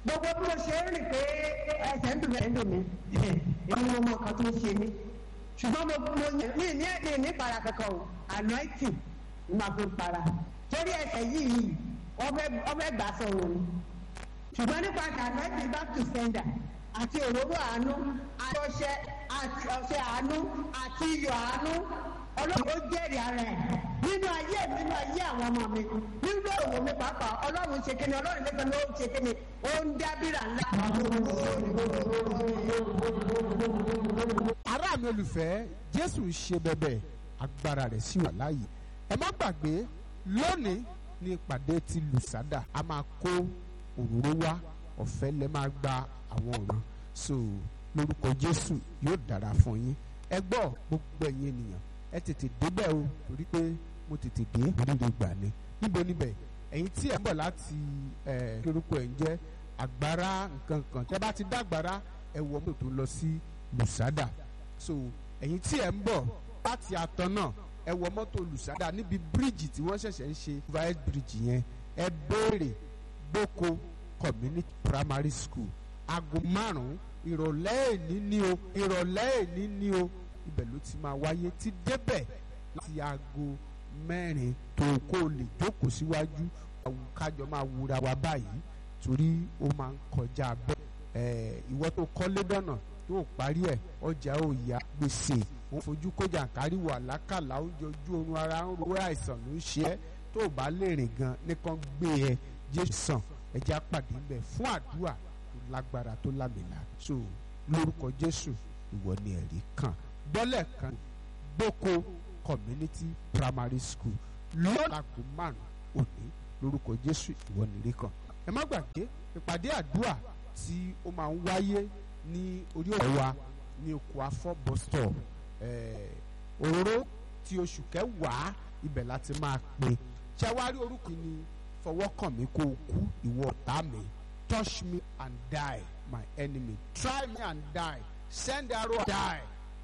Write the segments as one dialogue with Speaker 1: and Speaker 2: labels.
Speaker 1: gbogbo bí mo ṣe ń rìn pé ẹsẹ̀ ń dùn mí ẹ̀ ń dùn mí èmi mo mọ nǹkan tó ń ṣe mí ṣùgbọ́n mo mo ní ní ní ní para kankan o anointing ni màá fi para torí ẹsẹ̀ yìí ọbẹ̀ gbà sọ̀rọ̀ ni ṣùgbọ́n nípa anointing back to sender àti òróró àánú àti ọṣẹ àti ọṣẹ àánú àti iyọ̀ àánú ọlọ́run ó jẹ́rìí ara ẹ̀ nínú ayé mi nínú ayé àwọn ọmọ mi nínú òwò mi pàápàá ọlọ́run ṣe kíni ọlọ́run lẹ́sẹ̀ ló ṣe kíni ó ń dábìrà ńlá.
Speaker 2: ará mi olùfẹ́ jésù ń ṣe bẹ̀bẹ̀ agbára rẹ̀ sì wà láàyè ẹ má gbàgbé lónìí ní ìpàdé ti lùsádà a máa kó òróró wá ọ̀fẹ́ lẹ́ máa gba àwọn ọ̀ràn so lórúkọ jésù yóò dára fún yín ẹ gbọ́ gbogbo ẹ̀yin ènìyàn ẹ tètè débẹ̀ o torí pé mo tètè dé oríire gbà ni níbo níbẹ̀ ẹ̀yin tí ẹ̀ ń bọ̀ láti ẹ̀ lórúkọ ẹ̀ ń jẹ́ àgbára nǹkan kan tẹ́ bá ti dá àgbára ẹ wọ mọ́tò tó lọ sí lùsádà so ẹ̀yin tí ẹ̀ ń bọ̀ láti àtọ̀ náà ẹ wọ mọ́tò lùsádà níbi bíríìjì tí wọ́n ṣẹ̀ṣẹ̀ ń ṣe vice bridge yẹn ẹ béèrè gboko community primary school aago márùn-ún ìrọ̀lẹ́ èní ní o ìrọ̀lẹ́ èní ní o ibẹ̀ ló ti máa wáyé ti débẹ̀ láti aago mẹ́rin tó kó o lè jókòó síwájú kájọ máa wúra wa báyìí torí ó máa ń kọjá bẹ́ẹ̀ ìwọ tó kọ́lé dọ̀nà tó parí ẹ̀ ọjà ò yá gbèsè òun fojú kọjá kárí wà lákàlà oúnjẹ ojú oorun ara ń ro àìsàn ló ń ṣe ẹ́ tó o bá lè rìn gan nìkan gbé ẹ jésù sàn ẹja pàdé ń bẹ fún àdúrà tó lágbára tó lámìlà so lórúkọ jésù ìwọ ni ẹ̀rí kan gbọ́lẹ̀ kan gboko community primary school lọ́làgò márùn òní lórúkọ jésù ìwọ ni ẹ̀rí kan ẹ má gbàgbé ìpàdé àdúrà tí ó máa ń wáyé ní orí ọ̀rọ̀ wa ní oko afọ́ bus stop òróró tí oṣù kẹwàá ibẹ̀ láti máa pè ṣàwárí orúkọ ni fọwọ́ kàn mí kó o kú ìwọ ọ̀tá mi touch me and die my enemy try me and die send arrow and die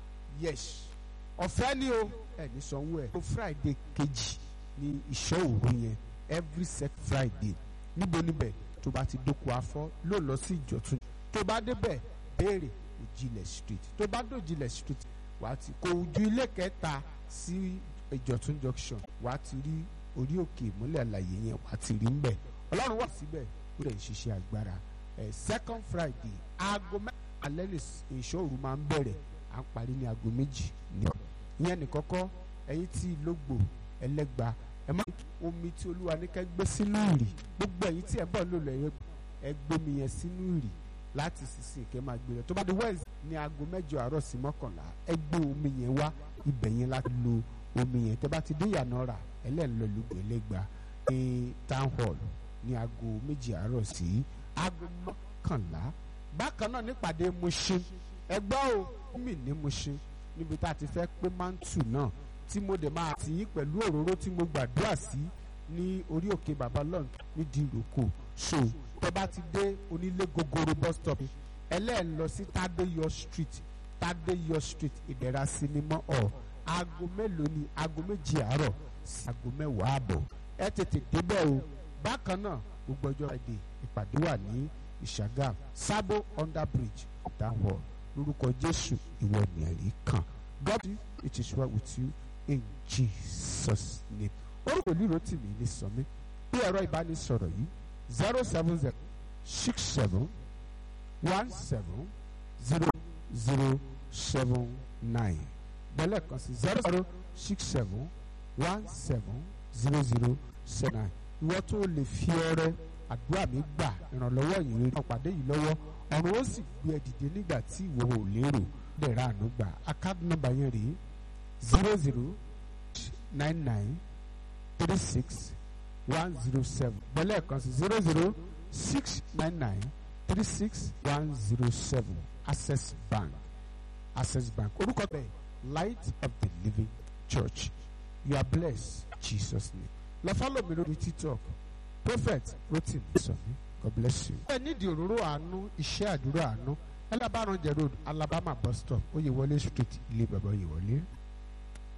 Speaker 2: yes ọ̀fẹ́ ni o ẹni sanwó ẹ̀ o friday kejì ní ìṣọ́ òru yẹn every second friday níbo níbẹ̀ tó bá ti dóko afọ́ ló lọ sí ìjọ̀tún tó bá débẹ̀ béèrè òjìlẹ̀ street tó bá dòjìlẹ̀ street wàá ti kó ojú ilé kẹta sí ìjọ̀tún junction wàá ti rí orí òkè ìmúlẹ̀ àlàyé yẹn wàá ti rí mbẹ̀ ọlọ́run wà síbẹ̀ ó lè ṣiṣẹ́ agbára ẹ̀ second friday aago mẹ́ta alẹ́ ní ìṣòro máa ń bẹ̀rẹ̀ à ń parí ní aago méjì ní ọ̀ ìyẹn nìkọ́kọ́ ẹ̀yin tí lógbò ẹlẹ́gba ẹ má omi tí olúwa ní ká gbé sínú ìrì gbogbo ẹ̀yin tí ẹ bọ̀ lò lọ ẹ gbé mi yẹn sínú ìrì láti sísìn kẹ́ máa gbé rẹ̀ tó bá di wẹ́ẹ̀sì ní aago mẹ́jọ àárọ̀ sí mọ́kànlá ẹ gbé omi yẹn wá ibẹ̀ yẹn láti lo omi yẹn tẹ́ bá ti dé ìyànà rà ẹlẹ́nlọ lùgbò ẹlẹ́gba ní town hall ní aago méjì àárọ̀ sí aago mọ́kànlá bákan náà nípàdé Mushin ẹgbẹ́ o mi ní Mushin níbi tá a ti fẹ́ pé mántù náà tí mo dẹ̀ máa tì í pẹ̀lú òróró tí mo gbàdúrà sí ní orí òkè baba lọ́n nídìí ìrókò so tẹ́ bá ti dé onílé gogoro bus stop ẹlẹ́ẹ̀ lọ sí Tádéyọ̀ street Tádéyọ̀ street ìdẹ̀ra sinimá ọ̀ aago mélòó ni aago méjì àárọ̀ sí aago mẹ́wàá àbọ̀ ẹ tètè débẹ̀ o bákan náà gbogbo ọjọ́ èdè ìpàdé wà ní ìṣàgàm sábò under bridge downward lórúkọ jésù ìwọ ni ẹ̀rí kan god it is well with you in jesus name orúkọ lílo tì mí ní sọmí bí ẹ̀rọ ìbánisọ̀rọ̀ yìí zero seven zero six seven one seven zero zero seven nine bẹ́lẹ̀ kan sí zero zero six seven one seven zero zero seven nine ìwọ tó lè fi ọrẹ àdúrà mi gbà ìrànlọ́wọ́ yìí rí ọ̀pàdé yìí lọ́wọ́ ọ̀run ó sì gbé ẹ dìde nígbà tí ìwọ ò lérò lẹ́ẹ̀rọ àánú gbà account number yẹn rèé zero zero nine nine three six one zero seven bẹ́lẹ̀ kan sí zero zero six nine nine three six one zero seven access bank access bank orúkọ bẹ́ẹ̀ light of the living church you are blessed jesus name lọ follow mi lórí tiktok prophet rotin sọmi god bless you. ẹ nídìí òróró àánú iṣẹ́ àdúrà àánú ẹlẹ́bàárànjẹ road alabama bus stop oyèwọlé street ilé bàbá oyèwọlé.